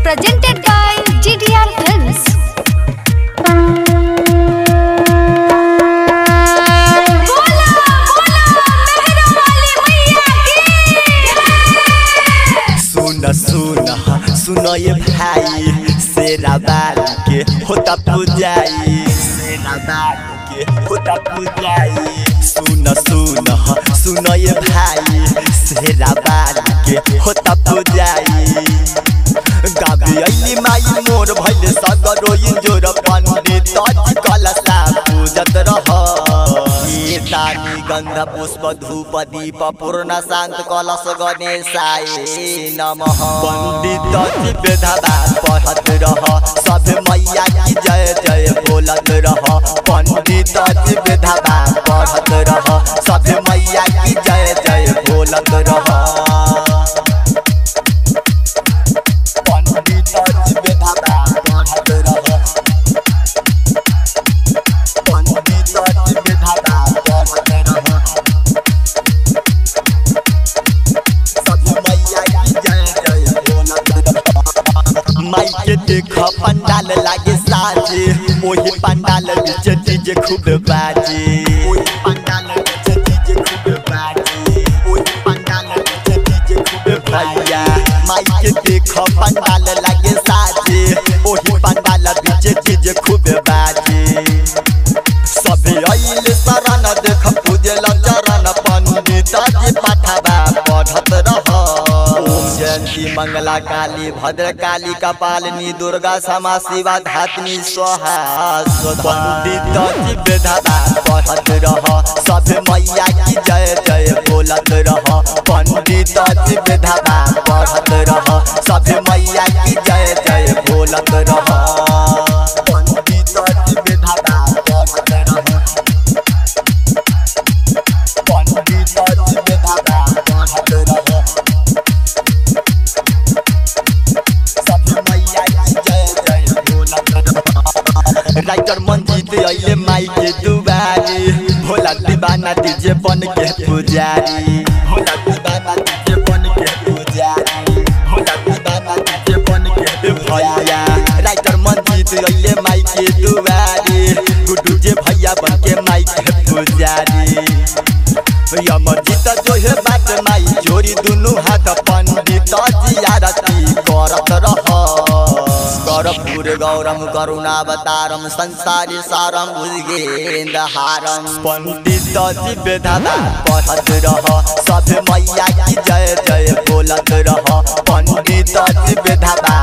presented by GTR Films. बोला बोला मेहरा वाली मैया की सुन सुन सुन ये भाई शेरा बाल के होता पूजाई शेरा बाल के होता पूजाई सुन सुन सुन ये भाई शेरा बाल के होता पूजाई गाबी अइली माई मोर भइल सगरो इंजोर पंडित अज कलसा पूजत रह तानी गंध पुष्प धूप दीप पूर्ण शांत कलश गणेशाय नमः पंडित बेधवा पढ़त रह सब मैया की जय जय बोलत रह पंडित बेधवा पढ़त रह सब मैया की जय जय बोलत रह पंडित बेधवा पढ़त रह पंडित बेधवा पढ़त रह सब मैया की जय जय बोलत रह माई के देख पंडाल लागे साजे ओही पंडाल बीच डीजे खूब बाजे ओही पंडाल बीच डीजे खूब बाजे ओही पंडाल बीच डीजे खूब भैया माई के देख पंडाल लागे साजे ओही पंडाल बीच डीजे खूब बाजे सभे अइल शरण देख पूजल चरण पंडित जी पाठवा पढ़त रह ओम जयंती मंगला काली भद्र काली कपालिनी दुर्गा क्षमा शिवा धात्नी स्वाहा स्वधा। पंडित जी बेधवा पढ़त रह सब मैया की जय जय बोलत रह पंडित जी बेधवा पढ़त रह सब मैया की जय जय बोलत रह पंडित जी बेधवा पढ़त रह पंडित जी बेधवा पढ़त रह सब मैया की जय जय बोलत रह राइटर मंजीत अइले माई के दुआरी भोला दीवाना डीजे बन के पुजारी भोला दीवाना डीजे बन के पुजारी भोला दीवाना डीजे बन के भैया राइटर मंजीत अइले माई के दुआरी गुड्डू जे भैया बन के माई के पुजारी यमजीत जो है बात माई जोड़ी दुनु हाथ पंडित जी आरती करत रह कर्पूर गौरम करुणावतारम संसारी सारम भुजगेंदहारम पंडित जी बेधादा पढ़त रह सब मैया की जय जय बोलत रह पंडित जी बेधादा